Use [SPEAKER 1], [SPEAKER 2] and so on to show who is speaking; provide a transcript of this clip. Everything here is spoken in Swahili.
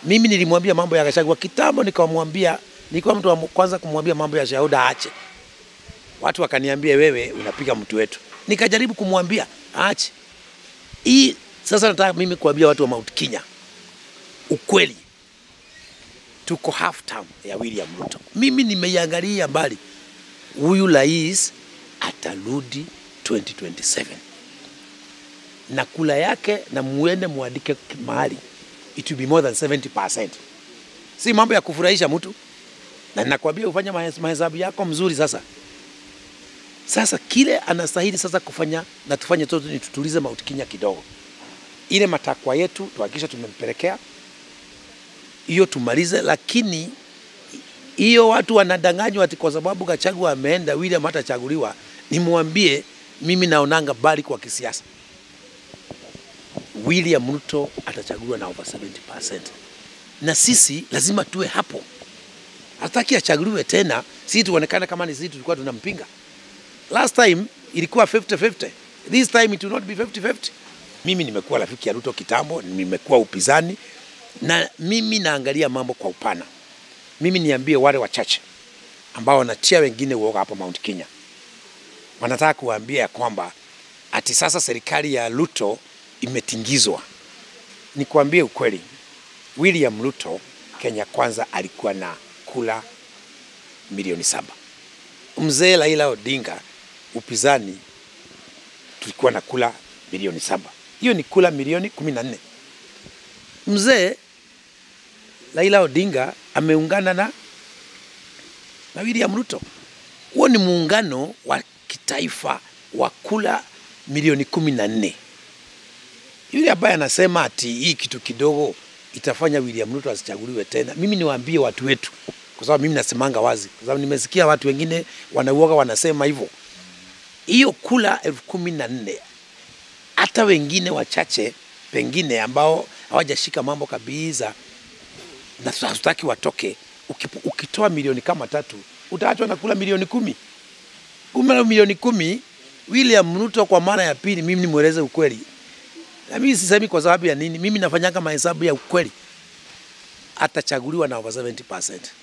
[SPEAKER 1] Mimi nilimwambia mambo ya Gachagua kitambo, nikamwambia, nilikuwa mtu wa kwanza kumwambia mambo ya Shahuda aache. Watu wakaniambia wewe unapiga mtu wetu, nikajaribu kumwambia aache. Hii sasa nataka mimi kuambia watu wa Mount Kenya ukweli, tuko half term ya William Ruto. Mimi nimeiangalia mbali, huyu rais atarudi 2027 na kula yake, na muende muandike mahali, it will be more than 70%. Si mambo ya kufurahisha mtu, na nakwambia ufanye mahes- mahesabu yako mzuri. Sasa sasa kile anastahili sasa kufanya na tufanye toto ni tutulize Mount Kenya kidogo, ile matakwa yetu tuhakikisha tumempelekea hiyo tumalize, lakini hiyo watu wanadanganywa ati kwa sababu Gachagua ameenda William hatachaguliwa. Nimwambie mimi naonanga bali kwa kisiasa, William Ruto atachaguliwa na over 70%, na sisi lazima tuwe hapo. Hataki achaguliwe tena, sisi tuonekane kama ni sisi tulikuwa tunampinga. Last time ilikuwa 50-50. This time it will not be 50-50. Mimi nimekuwa rafiki ya Ruto kitambo, nimekuwa upinzani na mimi naangalia mambo kwa upana. Mimi niambie wale wachache ambao wanatia wengine uoga hapo Mount Kenya, wanataka kuwaambia ya kwamba ati sasa serikali ya Ruto imetingizwa. Nikwambie ukweli, William Ruto Kenya Kwanza alikuwa na kula milioni saba. Mzee Raila Odinga upinzani tulikuwa na kula milioni saba. Hiyo ni kula milioni kumi na nne. Mzee Raila Odinga ameungana na, na William Ruto. Huo ni muungano wa kitaifa wa kula milioni kumi na nne. Yule ambaye anasema ati hii kitu kidogo itafanya William Ruto asichaguliwe tena, mimi niwaambie watu wetu, kwa sababu mimi nasemanga wazi, kwa sababu nimesikia watu wengine wanauoga wanasema hivyo. Hiyo kula elfu kumi na nne hata wengine wachache pengine ambao hawajashika mambo kabisa na hatutaki watoke. Ukipo- Ukitoa milioni kama tatu utaachwa na kula milioni kumi. Kumbe milioni kumi, William Ruto kwa mara ya pili, mimi nimweleze ukweli, na mimi sisemi kwa sababu ya nini, mimi nafanyanga mahesabu ya ukweli, atachaguliwa na over 70%.